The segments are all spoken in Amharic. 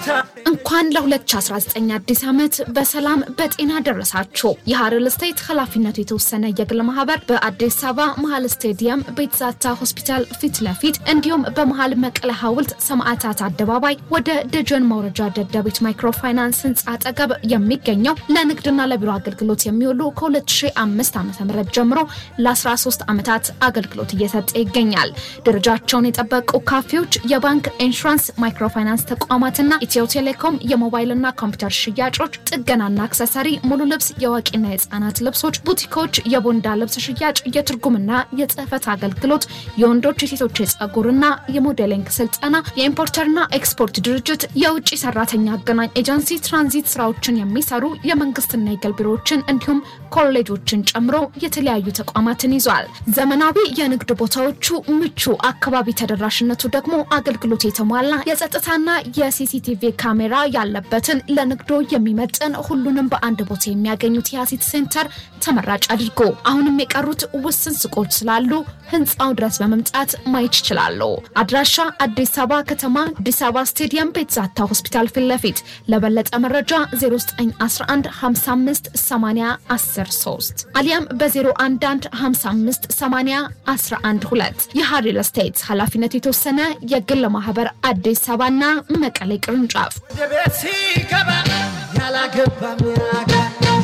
እንኳን ለ2019 አዲስ ዓመት በሰላም በጤና ደረሳችሁ። የሀረር ስቴት ኃላፊነቱ የተወሰነ የግል ማህበር በአዲስ አበባ መሀል ስቴዲየም ቤትዛታ ሆስፒታል ፊት ለፊት እንዲሁም በመሀል መቀለ ሐውልት ሰማዕታት አደባባይ ወደ ደጀን መውረጃ ደደቢት ማይክሮፋይናንስ ህንፃ አጠገብ የሚገኘው ለንግድና ለቢሮ አገልግሎት የሚውሉ ከ2005 ዓ ም ጀምሮ ለ13 ዓመታት አገልግሎት እየሰጠ ይገኛል። ደረጃቸውን የጠበቁ ካፌዎች፣ የባንክ ኢንሹራንስ፣ ማይክሮፋይናንስ ተቋማትና ኢትዮ ቴሌኮም የሞባይልና ኮምፒውተር ሽያጮች፣ ጥገናና አክሰሰሪ፣ ሙሉ ልብስ፣ የአዋቂና የህፃናት ልብሶች፣ ቡቲኮች፣ የቦንዳ ልብስ ሽያጭ፣ የትርጉምና የጽህፈት አገልግሎት፣ የወንዶች የሴቶች የጸጉርና የሞዴሊንግ ስልጠና፣ የኢምፖርተርና ኤክስፖርት ድርጅት፣ የውጭ ሰራተኛ አገናኝ ኤጀንሲ፣ ትራንዚት ስራዎችን የሚሰሩ የመንግስትና የግል ቢሮዎችን እንዲሁም ኮሌጆችን ጨምሮ የተለያዩ ተቋማትን ይዟል። ዘመናዊ የንግድ ቦታዎቹ ምቹ፣ አካባቢ ተደራሽነቱ ደግሞ አገልግሎት የተሟላ የጸጥታና የሲሲቲቪ ካሜራ ያለበትን ለንግዶ የሚመጥን ሁሉንም በአንድ ቦታ የሚያገኙት የአሲት ሴንተር ተመራጭ አድርጎ አሁንም የቀሩት ውስን ሱቆች ስላሉ ህንፃው ድረስ በመምጣት ማየት ይችላሉ። አድራሻ አዲስ አበባ ከተማ አዲስ አበባ ስቴዲየም ቤትዛታ ሆስፒታል ፊት ለፊት። ለበለጠ መረጃ 0911 55 80 13 አሊያም በ011 55 80 12 የሀሪል ስቴት ኃላፊነቱ የተወሰነ የግል ማህበር አዲስ አበባና መቀሌ ቅርንጫፍ ቤት ሲገባ ያላገባ ሚያጋ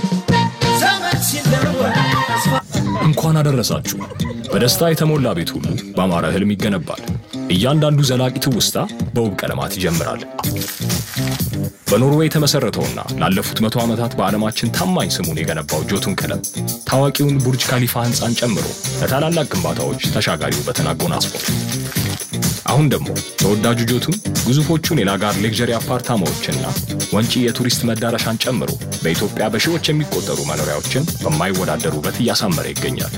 ዘመን ሲለወጥ ተስፋ እንኳን አደረሳችሁ። በደስታ የተሞላ ቤት ሁሉ በአማረ ህልም ይገነባል። እያንዳንዱ ዘላቂ ትውስታ በውብ ቀለማት ይጀምራል። በኖርዌይ የተመሠረተውና ላለፉት መቶ ዓመታት በዓለማችን ታማኝ ስሙን የገነባው ጆቱን ቀለም ታዋቂውን ቡርጅ ካሊፋ ሕንፃን ጨምሮ ለታላላቅ ግንባታዎች ተሻጋሪ ውበትን አጎናጽፏል። አሁን ደግሞ ተወዳጁ ጆቱን ግዙፎቹን የላጋር ሌክዠሪ አፓርታማዎችና ወንጪ የቱሪስት መዳረሻን ጨምሮ በኢትዮጵያ በሺዎች የሚቆጠሩ መኖሪያዎችን በማይወዳደር ውበት እያሳመረ ይገኛል።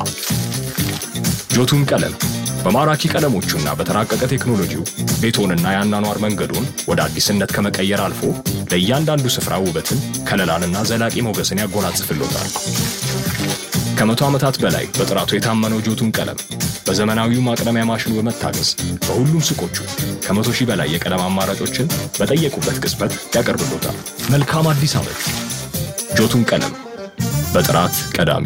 ጆቱን ቀለም በማራኪ ቀለሞቹና በተራቀቀ ቴክኖሎጂው ቤቶንና የአኗኗር መንገዱን ወደ አዲስነት ከመቀየር አልፎ ለእያንዳንዱ ስፍራ ውበትን፣ ከለላንና ዘላቂ ሞገስን ያጎናጽፍሎታል። ከመቶ ዓመታት በላይ በጥራቱ የታመነው ጆቱን ቀለም በዘመናዊው ማቅለሚያ ማሽኑ በመታገዝ በሁሉም ሱቆቹ ከመቶ ሺህ በላይ የቀለም አማራጮችን በጠየቁበት ቅጽበት ያቀርብሎታል። መልካም አዲስ ዓመት! ጆቱን ቀለም በጥራት ቀዳሚ።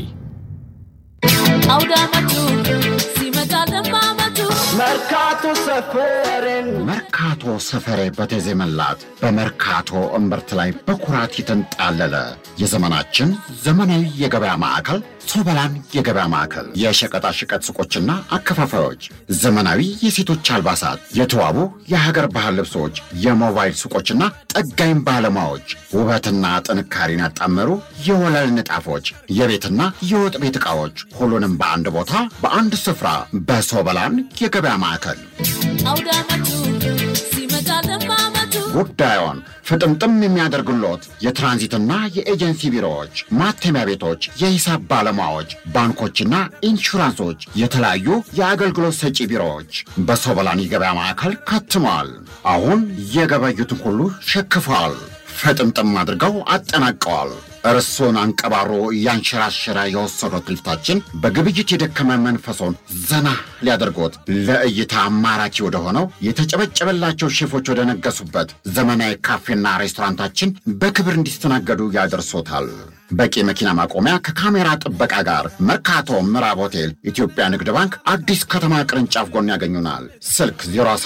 አውደ ዓመቱ ሲመጣ ለማመቱ መርካቶ ሰፈሬን መርካቶ ሰፈሬ በተዜመላት በመርካቶ እምብርት ላይ በኩራት የተንጣለለ የዘመናችን ዘመናዊ የገበያ ማዕከል ሶበላን የገበያ ማዕከል የሸቀጣሸቀጥ ሱቆችና አከፋፋዮች፣ ዘመናዊ የሴቶች አልባሳት፣ የተዋቡ የሀገር ባህል ልብሶች፣ የሞባይል ሱቆችና ጠጋኝ ባለሙያዎች፣ ውበትና ጥንካሬን ያጣመሩ የወለል ንጣፎች፣ የቤትና የወጥ ቤት ዕቃዎች፣ ሁሉንም በአንድ ቦታ በአንድ ስፍራ በሶበላን የገበያ ማዕከል አውደ ዓመቱ ሲመጣ ለማመቱ ጉዳዮን ፍጥምጥም የሚያደርግሎት የትራንዚትና የኤጀንሲ ቢሮዎች፣ ማተሚያ ቤቶች፣ የሂሳብ ባለሙያዎች፣ ባንኮችና ኢንሹራንሶች፣ የተለያዩ የአገልግሎት ሰጪ ቢሮዎች በሶበላን የገበያ ማዕከል ከትመዋል። አሁን የገበዩትን ሁሉ ሸክፈዋል። ፍጥምጥም አድርገው አጠናቀዋል። እርሶን አንቀባሮ እያንሸራሸረ የወሰዱት ልፍታችን በግብይት የደከመ መንፈሶን ዘና ሊያደርጎት ለእይታ ማራኪ ወደ ሆነው የተጨበጨበላቸው ሼፎች ወደ ነገሱበት ዘመናዊ ካፌና ሬስቶራንታችን በክብር እንዲስተናገዱ ያደርሶታል። በቂ መኪና ማቆሚያ ከካሜራ ጥበቃ ጋር መርካቶ ምዕራብ ሆቴል ኢትዮጵያ ንግድ ባንክ አዲስ ከተማ ቅርንጫፍ ጎን ያገኙናል። ስልክ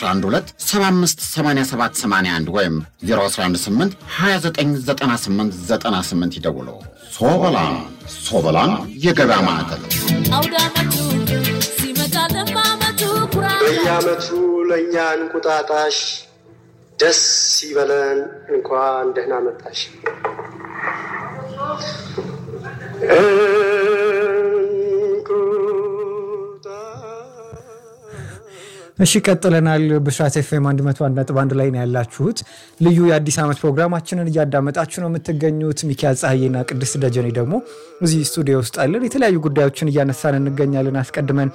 0112758781 ወይም 0118 299898 ይደውሉ። ሶበላን ሶበላን የገበያ ማዕከል አውደ ዓመቱ ሲመጣ ለማመቱ ኩራት በየዓመቱ ለእኛ እንቁጣጣሽ ደስ ይበለን እንኳን ደህና መጣሽ። እሺ ቀጥለናል። ብስራት ኤፍኤም 101 ነጥብ አንድ ላይ ነው ያላችሁት። ልዩ የአዲስ ዓመት ፕሮግራማችንን እያዳመጣችሁ ነው የምትገኙት። ሚኪያል ፀሐዬና ቅድስት ደጀኔ ደግሞ እዚህ ስቱዲዮ ውስጥ አለን። የተለያዩ ጉዳዮችን እያነሳን እንገኛለን። አስቀድመን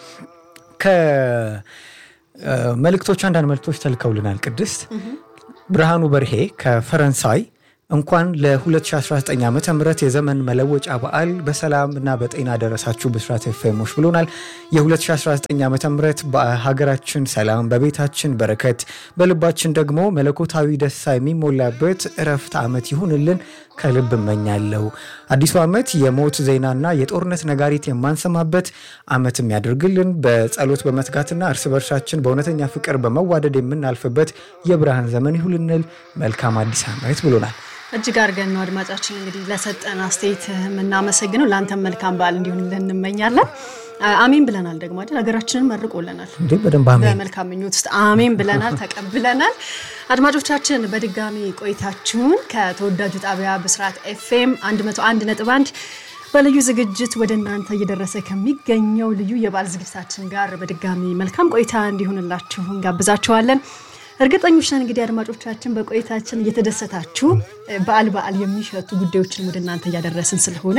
ከመልእክቶች አንዳንድ መልእክቶች ተልከውልናል። ቅድስት ብርሃኑ በርሄ ከፈረንሳይ እንኳን ለ2019 ዓ ም የዘመን መለወጫ በዓል በሰላም እና በጤና ደረሳችሁ ብስራት ኤፍኤሞች ብሎናል። የ2019 ዓ ም በሀገራችን ሰላም፣ በቤታችን በረከት፣ በልባችን ደግሞ መለኮታዊ ደስታ የሚሞላበት እረፍት ዓመት ይሁንልን ከልብ እመኛለሁ። አዲሱ ዓመት የሞት ዜናና የጦርነት ነጋሪት የማንሰማበት ዓመትም ያደርግልን። በጸሎት በመትጋትና እርስ በርሳችን በእውነተኛ ፍቅር በመዋደድ የምናልፍበት የብርሃን ዘመን ይሁንልን። መልካም አዲስ ዓመት ብሎናል። እጅግ አድርገን ነው አድማጫችን እንግዲህ ለሰጠን አስተያየት የምናመሰግነው። ለአንተም መልካም በዓል እንዲሆንልን እንመኛለን። አሜን ብለናል ደግሞ አይደል? ሀገራችንን መርቆልናል። እንዴ በደንብ አሜን። በመልካም ምኞት ውስጥ አሜን ብለናል፣ ተቀብለናል። አድማጮቻችን በድጋሚ ቆይታችሁን ከተወዳጁ ጣቢያ ብስራት ኤፍኤም 101.1 በልዩ ዝግጅት ወደ እናንተ እየደረሰ ከሚገኘው ልዩ የበዓል ዝግጅታችን ጋር በድጋሚ መልካም ቆይታ እንዲሆንላችሁ እንጋብዛችኋለን። እርግጠኞች ነን እንግዲህ አድማጮቻችን በቆይታችን እየተደሰታችሁ በዓል በዓል የሚሸቱ ጉዳዮችን ወደ እናንተ እያደረስን ስለሆነ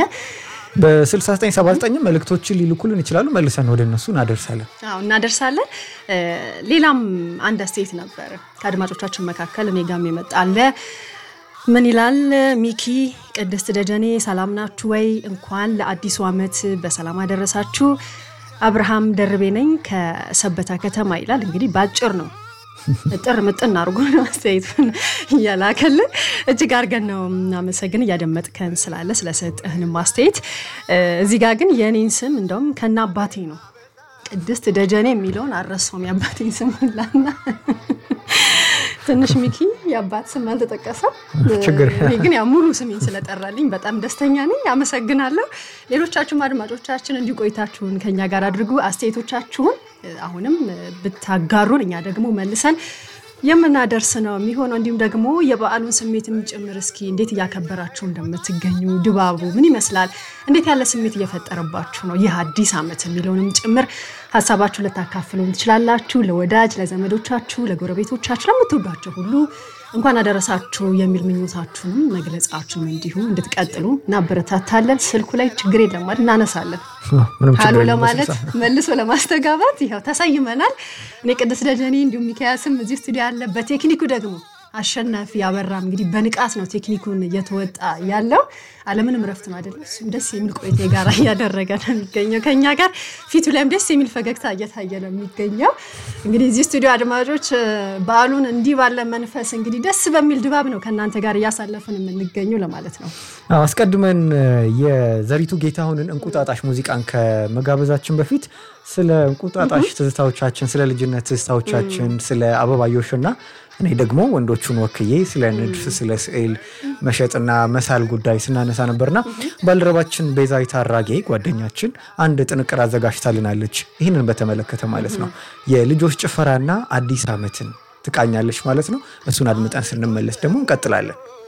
በ6979 መልእክቶችን ሊልኩልን ይችላሉ። መልሰን ወደ እነሱ እናደርሳለን። አዎ እናደርሳለን። ሌላም አንድ አስተያየት ነበር ከአድማጮቻችን መካከል እኔ ጋም የመጣ አለ። ምን ይላል ሚኪ ቅድስት ደጀኔ ሰላም ናችሁ ወይ? እንኳን ለአዲሱ ዓመት በሰላም አደረሳችሁ። አብርሃም ደርቤ ነኝ ከሰበታ ከተማ ይላል። እንግዲህ በአጭር ነው ጥር ምጥን አድርጎ ነው አስተያየቱን እያላከልን እጅግ አድርገን ነው እናመሰግን እያደመጥከን ስላለ ስለሰጠህንም አስተያየት። እዚህ ጋር ግን የእኔን ስም እንደውም ከነ አባቴ ነው ቅድስት ደጀኔ የሚለውን አልረሳውም። የአባቴን ስም ሁላና ትንሽ ሚኪ የአባት ስም አልተጠቀሰም። ችግር እኔ ግን ያው ሙሉ ስሜን ስለጠራልኝ በጣም ደስተኛ ነኝ። አመሰግናለሁ። ሌሎቻችሁም አድማጮቻችን እንዲሁ ቆይታችሁን ከኛ ጋር አድርጉ። አስተያየቶቻችሁን አሁንም ብታጋሩን እኛ ደግሞ መልሰን የምናደርስ ነው የሚሆነው። እንዲሁም ደግሞ የበዓሉን ስሜትም ጭምር እስኪ እንዴት እያከበራችሁ እንደምትገኙ ድባቡ ምን ይመስላል፣ እንዴት ያለ ስሜት እየፈጠረባችሁ ነው ይህ አዲስ ዓመት የሚለውንም ጭምር ሀሳባችሁ ልታካፍሉን ትችላላችሁ። ለወዳጅ ለዘመዶቻችሁ፣ ለጎረቤቶቻችሁ፣ ለምትወዷቸው ሁሉ እንኳን አደረሳችሁ የሚል ምኞታችሁንም መግለጻችሁን እንዲሁ እንድትቀጥሉ እናበረታታለን። ስልኩ ላይ ችግር የለም አይደል? እናነሳለን ምንም ችግር ሀሎ የለም። ለማለት መልሶ ለማስተጋባት ይኸው ተሰይመናል። እኔ ቅድስት ደጀኔ እንዲሁም ሚካያስም እዚህ ስቱዲዮ ያለ፣ በቴክኒኩ ደግሞ አሸናፊ ያበራም እንግዲህ በንቃት ነው ቴክኒኩን እየተወጣ ያለው። አለምንም ረፍት ነው አይደለም። እሱም ደስ የሚል ቆይታ ጋር እያደረገ ነው የሚገኘው ከኛ ጋር ፊቱ ላይም ደስ የሚል ፈገግታ እየታየ ነው የሚገኘው። እንግዲህ እዚህ ስቱዲዮ አድማጮች በዓሉን እንዲህ ባለ መንፈስ እንግዲህ ደስ በሚል ድባብ ነው ከእናንተ ጋር እያሳለፍን የምንገኘው ለማለት ነው። አዎ፣ አስቀድመን የዘሪቱ ጌታሁንን እንቁጣጣሽ ሙዚቃን ከመጋበዛችን በፊት ስለ እንቁጣጣሽ ትዝታዎቻችን፣ ስለ ልጅነት ትዝታዎቻችን፣ ስለ አበባዮሽና እኔ ደግሞ ወንዶቹን ወክዬ ስለ ንድፍ፣ ስለ ስዕል መሸጥና መሳል ጉዳይ ስናነሳ ነበርና ባልደረባችን ቤዛዊት አራጌ ጓደኛችን አንድ ጥንቅር አዘጋጅታልናለች። ይህንን በተመለከተ ማለት ነው የልጆች ጭፈራና አዲስ ዓመትን ትቃኛለች ማለት ነው። እሱን አድምጠን ስንመለስ ደግሞ እንቀጥላለን።